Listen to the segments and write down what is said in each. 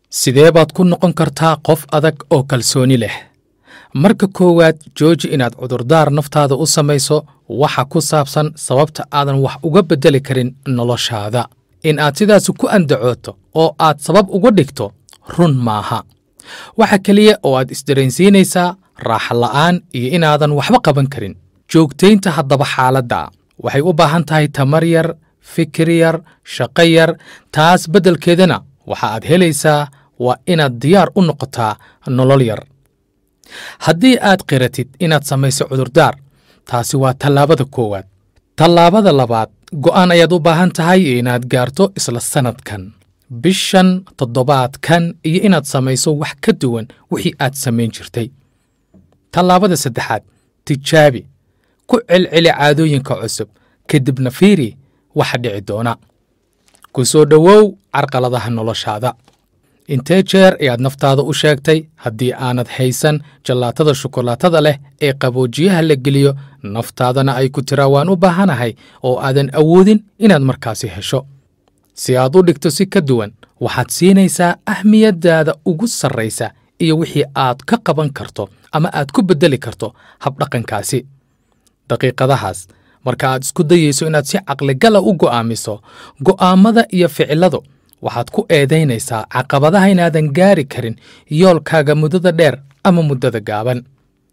sidee baad ku noqon kartaa qof adag oo kalsooni leh marka koowaad jooji inaad cudurdaar naftaada u samayso waxa ku saabsan sababta aadan wax uga beddeli karin noloshaada in aad sidaasi ku andacooto oo aad sabab uga dhigto run maaha waxa keliya oo aad isdareensiinaysaa raaxa la'aan iyo inaadan waxba qaban karin joogtaynta haddaba xaaladda waxay u baahan tahay tamar yar fikir yar shaqo yar taas beddelkeedana waxa aad helaysaa waa inaad diyaar u noqotaa nolol yar haddii aad qiratid inaad samayso cudurdaar taasi waa tallaabada koowaad tallaabada labaad go'aan ayaad u baahan tahay inaad gaarto isla sannadkan bishan toddobaadkan iyo inaad samayso wax ka duwan wixii aad samayn jirtay tallaabada saddexaad tijaabi ku celceli caadooyinka cusub kadibna fiiri waxa dhici doona ku soo dhowow carqaladaha noloshaada intee jeer ayaad naftaada u sheegtay haddii aanad haysan jallaatada shukolaatada leh ee qaboojiyaha la geliyo naftaadana ay ku tiraa waan u baahanahay oo aadan awoodin inaad markaasi hesho si aad u dhigto si ka duwan waxaad siinaysaa ahmiyaddaada ugu sarraysa iyo wixii aad ka qaban karto ama aad ku beddeli karto habdhaqankaasi daqiiqadahaas marka aad isku dayayso inaad si caqligala u go'aamiso go'aammada iyo ficiladu waxaad ku eedaynaysaa caqabadaha inaadan gaari karin yoolkaaga muddada dheer ama muddada gaaban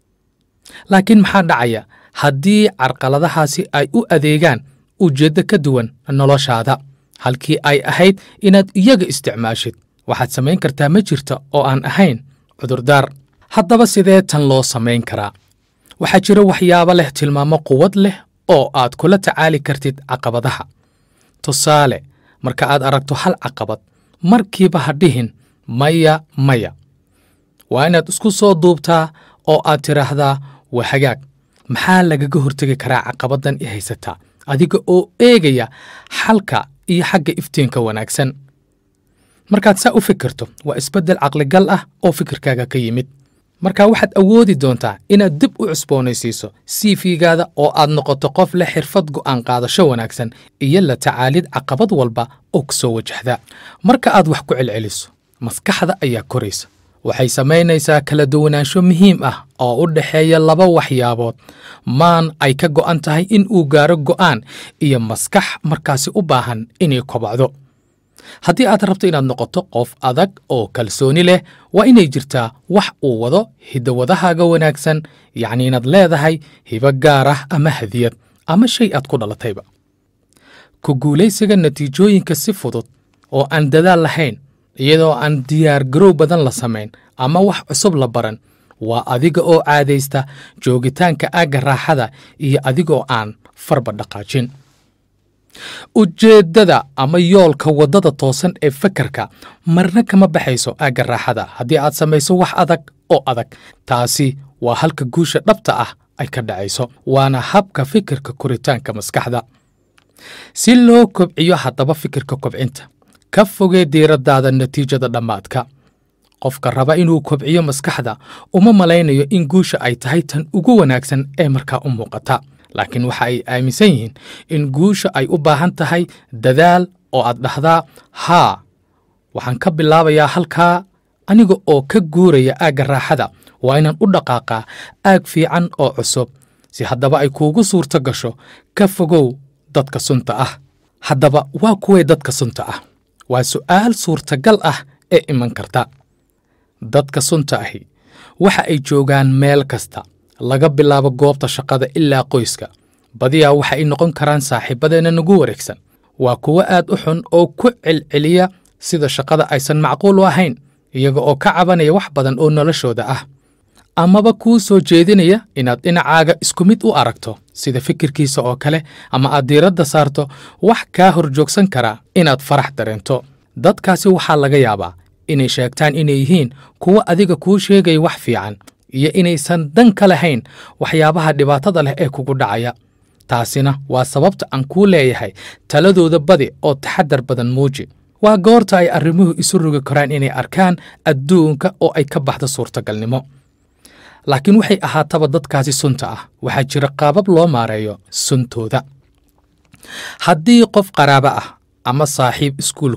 laakiin maxaa dhacaya haddii carqaladahaasi ay u adeegaan ujeeddo ka duwan noloshaada halkii ay ahayd inaad iyaga isticmaashid waxaad samayn kartaa ma jirta oo aan ahayn cudurdaar haddaba sidee tan loo samayn karaa waxaa jira waxyaabo leh tilmaamo quwad leh oo aad kula tacaali kartid caqabadaha tusaale marka aad aragto hal caqabad markiiba ha dhihin maya maya waa inaad isku soo duubtaa oo aad tidhaahdaa waa hagaag maxaa lagaga hortegi karaa caqabaddan i haysataa adiga oo eegaya xalka iyo xagga iftiinka wanaagsan markaad saa u fikirto waa isbeddel caqligal ah oo fikirkaaga ka yimid marka waxaad awoodi doontaa inaad dib u cusboonaysiiso siifigaada oo aad noqoto qof leh xirfad go'aan qaadasho wanaagsan iyo la tacaalid caqabad walba oo ku soo wajahda marka aad wax ku celceliso maskaxda ayaa koraysa waxay samaynaysaa kala duwanaansho muhiim ah oo u dhexeeya laba waxyaabood maan ay ka go'an tahay in uu gaaro go'aan iyo maskax markaasi u baahan inay kobacdo haddii aad rabto inaad noqoto qof adag oo kalsooni leh waa inay jirtaa wax uu wado hiddawadahaaga wanaagsan yacni inaad leedahay hibo gaar ah ama hadiyad ama shay aad ku dhalatayba ku guulaysiga natiijooyinka si fudud oo aan dadaal lahayn iyadoo aan diyaar garow badan la samayn ama wax cusub la baran waa adiga oo caadaysta joogitaanka aagga raaxada iyo adigoo aan farba dhaqaajin ujeeddada ama yoolka waddada toosan ee fakarka marna kama baxayso aagga raaxada haddii aad samayso wax adag oo adag taasi waa halka guusha dhabta ah ay ka dhacayso waana habka fikirka koritaanka maskaxda si loo kobciyo haddaba fikirka kobcinta ka fogee diiraddaada natiijada dhammaadka qofka raba inuu kobciyo maskaxda uma malaynayo in guusha ay tahay tan ugu wanaagsan ee markaa u muuqata laakiin waxa ay aaminsan yihiin in guusha ay u baahan tahay dadaal oo aad dhahdaa haa waxaan ka bilaabayaa halkaa aniga oo ka guuraya aagga raaxada waa inaan u dhaqaaqaa aag fiican oo cusub si haddaba ay kuugu suurto gasho ka fogow dadka sunta ah haddaba waa kuway dadka sunta ah waa su'aal suurtagal ah ee iman karta dadka sunta ahi waxa ay joogaan meel kasta laga bilaabo goobta shaqada ilaa qoyska badiyaa waxa ay noqon karaan saaxiibadeenna nagu wareegsan waa kuwo aad u xun oo ku celceliya sida shaqada aysan macquul u ahayn iyaga oo ka cabanaya wax badan oo noloshooda ah amaba kuu soo jeedinaya inaad dhinacaaga isku mid u aragto sida fikirkiisa oo kale ama aad diiradda saarto wax kaa hor joogsan karaa inaad farax dareento dadkaasi waxaa laga yaabaa inay sheegtaan inay yihiin kuwo adiga kuu sheegaya wax fiican iyo inaysan dan ka lahayn waxyaabaha dhibaatada leh ee kugu dhacaya taasina waa sababta aan kuu leeyahay taladooda badi oo taxadar badan muuji waa goorta ay arrimuhu isu rogi karaan inay arkaan adduunka oo ay ka baxdo suurtagalnimo laakiin waxay ahaataba dadkaasi sunta ah waxaa jira qaabab loo maareeyo suntooda haddii qof qaraabo ah ama saaxiib iskuulka ah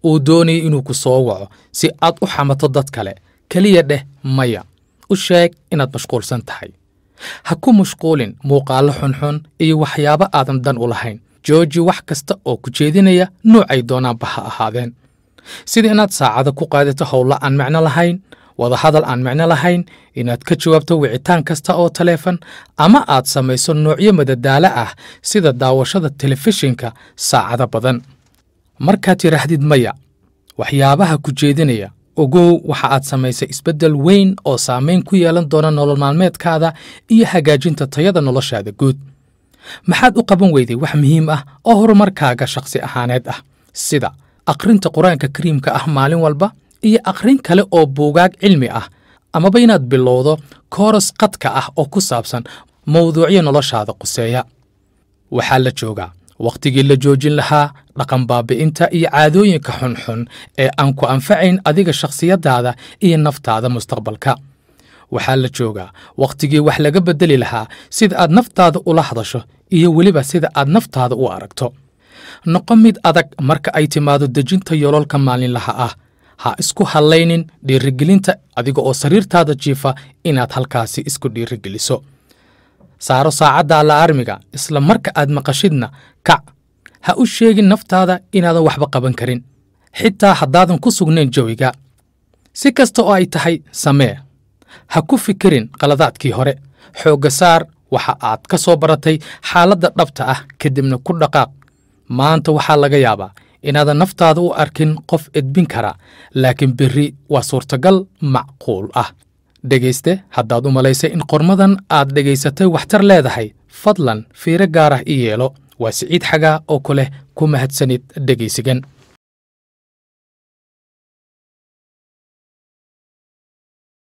uu doonaya inuu ku soo waco si aad u xamato dad kale keliya dheh maya u sheeg inaad mashquulsan tahay ha ku mashquulin muuqaallo xunxun iyo waxyaabo aadan dan u lahayn jooji wax kasta oo ku jeedinaya noocay doonaanba ha ahaadeen sida inaad saacada ku qaadato howlo aan micno lahayn wadahadal aan micno lahayn inaad ka jawaabto wicitaan kasta oo taleefan ama aad samayso noocyo madadaalo ah sida daawashada telefishinka saacado badan markaad tidhaahdid maya waxyaabaha ku jeedinaya ogow waxa aad samaysay isbeddel weyn oo saamayn ku yeelan doona nolol maalmeedkaada iyo hagaajinta tayada noloshaada guud maxaad u qaban weyday wax muhiim ah oo horumarkaaga shakhsi ahaaneed ah sida akhrinta qur-aanka kariimka ah maalin walba iyo akhrin kale oo buugaag cilmi ah amaba inaad bilowdo kooras qadka ah oo ku saabsan mawduucyo noloshaada quseeya waxaa la joogaa wakhtigii la joojin lahaa dhaqan baabi'inta iyo caadooyinka xunxun ee aan ku anfacayn adiga shakhsiyaddaada iyo naftaada mustaqbalka waxaa la joogaa wakhtigii wax laga beddeli lahaa sida aad naftaada ula hadasho iyo weliba sida aad naftaada u aragto noqo mid adag marka ay timaado dejinta yoololka maalinlaha ah ha isku hadlaynin dhiirigelinta adiga oo sariirtaada jiifa inaad halkaasi isku dhiirigeliso saaro saacadda allaarmiga isla marka aad maqashidna kac ha u sheegin naftaada inaadan waxba qaban karin xitaa haddaadan ku sugnayn jawiga si kasta oo ay tahay samee ha ku fikirin qaladaadkii hore xoogga saar waxa aad ka soo baratay xaaladda dhabta ah kadibna ku dhaqaaq maanta waxaa laga yaabaa inaadan naftaada u arkin qof edbin kara laakiin berri waa suurtagal macquul ah dhegayste haddaad u malaysay in qormadan aad dhegaysatay waxtar leedahay fadlan fiiro gaar ah i yeelo waa siciid xagaa oo ku leh ku mahadsanid dhegaysigan